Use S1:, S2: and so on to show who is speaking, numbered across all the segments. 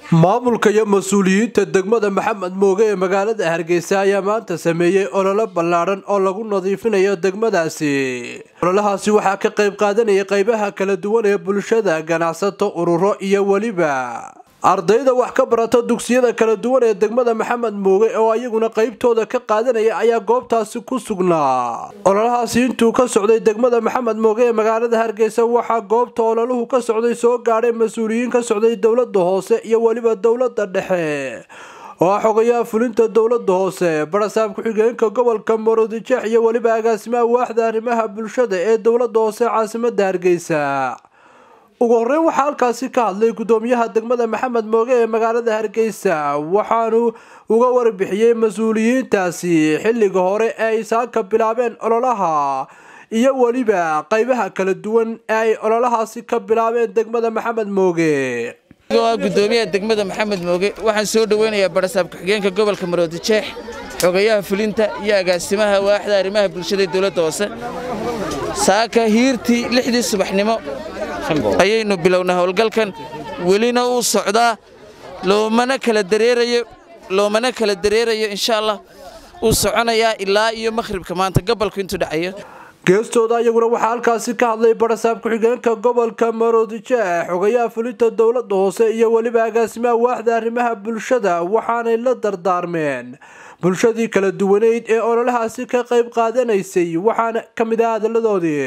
S1: maamulka iyo mas-uuliyiinta degmada maxamed mooge ee magaalada hargeysa ayaa maanta sameeyey ololo ballaadhan oo lagu nadiifinayo degmadaasi ololahaasi waxaa ka qayb qaadanaya qaybaha kala duwan ee bulshada ganacsato ururo iyo weliba ardayda wax ka barata dugsiyada kala duwan ee degmada maxamed mooge oo ayaguna qaybtooda ka qaadanaya ayaa goobtaasi ku sugnaa ololahaasi intuu ka socday degmada maxamed mooge ee magaalada hargeysa waxaa goobta ololuhu ka socday soo gaadhay mas-uuliyiin ka socday dowlada hoose iyo weliba dowlada dhexe oo ah xogayaha fulinta dowlada hoose barasaab ku-xigeenka gobolka maroodijeex iyo weliba agaasimaha waaxda arrimaha bulshada ee dowlada hoose caasimada hargeysa ugu horeyn waxaa halkaasi ka hadlay gudoomiyaha degmada maxamed mooge ee magaalada hargeysa waxaanu uga warbixiyey mas-uuliyiintaasi xilliga hore ee ay saaka bilaabeen ololaha iyo weliba qaybaha kala duwan ee ay ololahaasi ka bilaabeen degmada maxamed mooge
S2: gudoomiyaha degmada maxamed mooge waxaan soo dhoweynayaa barasaab ku-xigeenka gobolka maroodijeex xogayaha fulinta iyo agaasimaha waaxda arrimaha bulshada ee dowladda hoose saaka hiirtii lixdii subaxnimo ayaynu bilownaa howlgalkan welina uu socdaa loomana kala dareerayo loomana kala dareerayo insha allah uu soconayaa ilaa iyo makhribka maanta gobolku intuu dhacayo
S1: geestooda ayaguna waxaa halkaasi ka hadlay barasaab ku-xigeenka gobolka maroodijeex xogayaha fulinta dowlada hoose iyo weliba agaasimaha waaxda arrimaha bulshada waxaanay la dardaarmeen bulshadii kala duwaneyd ee ololahaasi ka qayb qaadanaysay waxaana ka mid ah hadalladoodii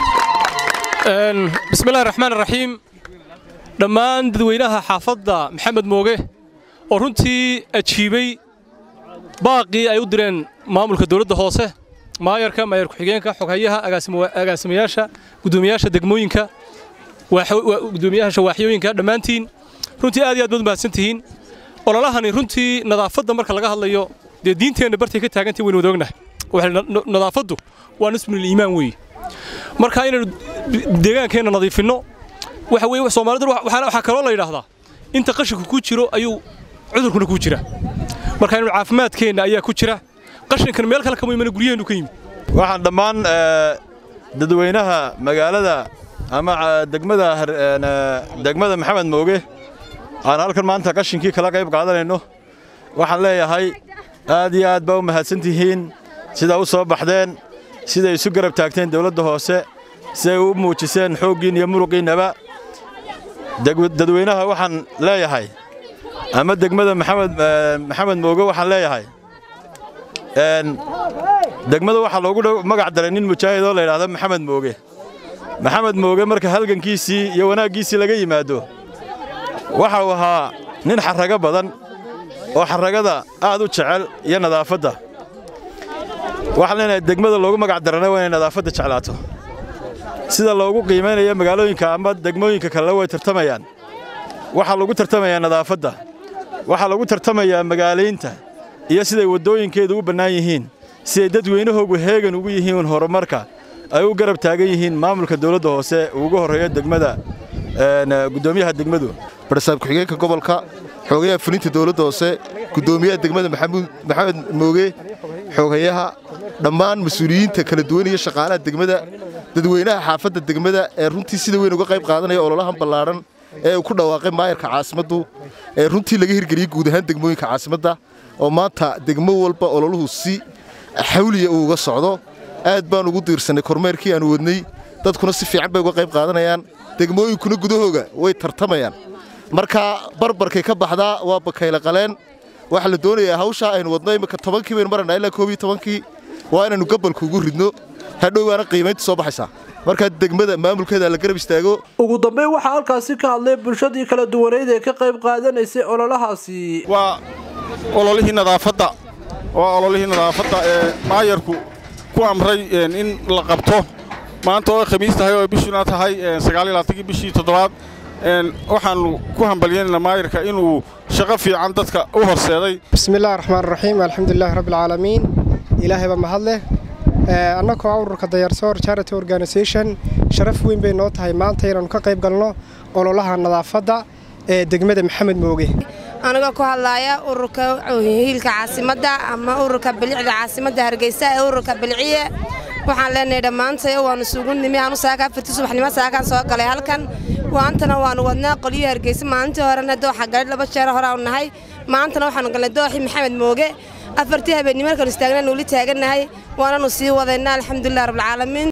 S3: bismillahi raxmaan raxiim dhammaan dadweynaha xaafadda maxamed mooge oo runtii ajiibay baaqii ay u direen maamulka dowladda hoose maayarka maayar ku-xigeenka xoghayaha agaasimayaasha gudoomiyaasha degmooyinka gudoomiyaasha waaxyooyinka dhammaantiin runtii aad iyo aad baad mahadsantihiin ololahani runtii nadaafadda marka laga hadlayo dee diinteenna bartay ka taagantay waynu wadaognahay nadaafaddu waa nisbul iimaan weeye marka inaynu deegaankeenna nadiifinno waxa weye soomaalidu waxaa kaloo la yidhaahdaa inta qashinku ku jiro ayuu cudurkuna ku jira marka inaynu caafimaadkeenna ayaa ku jira qashinkan meel kale kama imana guryaheennu ka yimid
S4: waxaan dhammaan dadweynaha magaalada ama degmada degmada maxamed mooge aan halkan maanta qashinkii kala qayb qaadanayno waxaan leeyahay aad iyo aad baa u mahadsantihiin sidaa u soo baxdeen siday isu garab taagteen dawladda hoose siday u muujiseen xooggiin iyo muruqiinnaba dadweynaha waxaan leeyahay ama degmada maxamed mooge waxaan leeyahay degmada waxaa loogu magac daray nin mujaahid oo layidhaahdo maxamed mooge maxamed mooge marka halgankiisii iyo wanaaggiisii laga yimaado waxa uu ahaa nin xarrago badan oo xarragada aad u jecel iyo nadaafadda waxaan leenahay degmada loogu magac darana waa inay nadaafadda jeclaato sida loogu qiimaynayo magaalooyinka ama degmooyinka kalena way tartamayaan waxaa lagu tartamayaa nadaafadda waxaa lagu tartamayaa magaalaynta iyo siday waddooyinkeedu u bannaan yihiin siday dadweynahoogu heegan ugu yihiin horumarka ay u garab taagan yihiin maamulka dawladda hoose ugu horreeyo degmada gudoomiyaha degmadu
S5: barasaab ku-xigeenka gobolka xoogayaha fulinta dawladda hoose gudoomiyaha degmada maxamed mooge xoogayaha dhammaan mas-uuliyiinta kala duwan iyo shaqaalaha degmada dadweynaha xaafadda degmada ee runtii sida weyn uga qayb qaadanaya ololahan ballaadhan ee uu ku dhawaaqay maayarka caasimaddu ee runtii laga hirgeliyey guud ahaan degmooyinka caasimadda oo maanta degmo walba ololuhu si xawliya uu uga socdo aad baan ugu diirsannay kormeerkii aanu wadnay dadkuna si fiican bay uga qayb qaadanayaan degmooyinkuna gudahooga way tartamayaan marka barbarkay ka baxdaa waa bakayle qaleen waxaa la doonayaa hawshaa aynu wadno imika tobankii baynu marannaa ilaa koob iyo tobankii waa inaynu gabalka ugu ridno hadhowbaana qiimaynta soo baxaysaa markaa degmada maamulkeeda la garab istaago
S1: ugu dambeyn waxaa halkaasi ka hadlay bulshadii kala duwaneyd ee ka qayb qaadanaysay ololahaasi
S6: waa ololihii nadaafadda waa ololihii nadaafadda ee maayarku ku amray in la qabto maanta oo khamiis tahay oo bishuna tahay sagaaliyolaaatankii bishii toddobaad waxaannu ku hambalyeynayna maayarka inuu shaqo fiican dadka u horseeday
S7: bismillahi raxmaan raxiim alxamdulilaahi rabbialcaalamiin ilaahayba mahad leh annagoo ah ururka dayarsoor charity organisation sharaf weyn bay noo tahay maanta inaannu ka qayb galno ololaha nadaafadda ee degmada maxamed mooge
S8: anigoo ku hadlaaya ururka hiilka caasimadda ama ururka bilicda caasimadda hargeysa ee ururka biliciye waxaan leenahay dhammaantay waannu isugu nimi aanu saaka afartii subaxnimo saakaan soo galay halkan waantana waanu wadnaa qolyo hargeysa maalintii horena dooxa galay laba jeer horaa nahay maantana waxaanu galnay dooxii maxamed mooge afartii habeennimo markaanu istaagna nuuli taagannahay waananu sii wadaynaa alxamdulilah rabbilcaalamiin